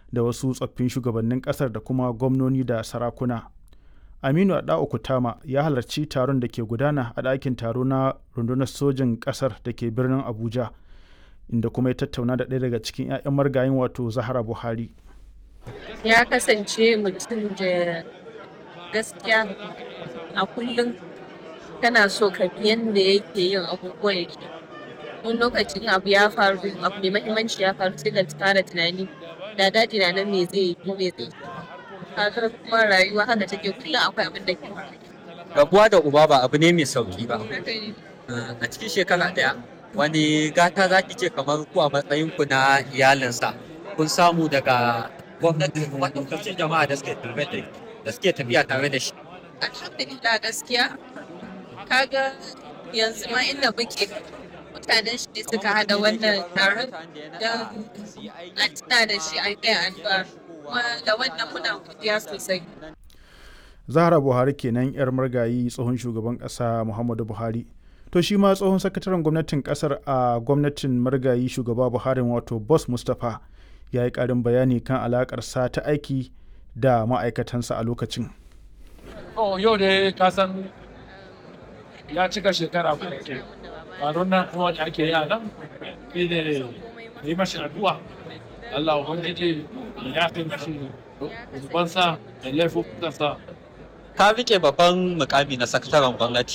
da wasu tsoffin shugabannin ƙasar da kuma gwamnoni da sarakuna. Aminu Adao Kutama ya halarci taron da ke gudana a ɗakin taro na rundunar sojin ƙasar da ke birnin Abuja, inda kuma ya tattauna da ɗaya daga cikin 'ya'yan margayin wato Zahra Buhari. Ya kasance mutum da gaskiya a kullum kana so ka bi yadda yake yin abubuwan shi. Wani lokacin abu ya faru, abu mai mahimmanci ya faru sai ka fara tunani da daɗi na nan me zai yi ko me zai yi. Kaga kuma rayuwa haka take kullum akwai abin da ke faru. rabuwa da uba ba abu ne mai sauki ba Haka ne. a cikin shekara ɗaya wani gata za ki ce kamar ku a matsayin ku na iyalinsa kun samu daga gwamnati da kuma ɗaukacin jama'a da suke tafiya da da suke tafiya tare da shi Alhamdulillah gaskiya kaga yanzu ma inda muke mutanen shi ne suka hada wannan taron don a tuna da shi an kai addu'a kuma da wannan muna godiya sosai. Zahra Buhari kenan 'yar margayi tsohon shugaban ƙasa Muhammadu Buhari. To shi ma tsohon sakataren gwamnatin ƙasar a gwamnatin margayi shugaba Buhari wato Boss Mustapha ya yi ƙarin bayani kan alaƙarsa ta aiki da ma'aikatansa a lokacin. Oh, yau da ka san ya cika shekara kuma ke. Taron nan kuma da ake yi a nan, shi ne yi mashi addu'a. Allah Ubangiji ya fi mashi zubansa da laifukansa ka rike babban mukami na sakataren gwamnati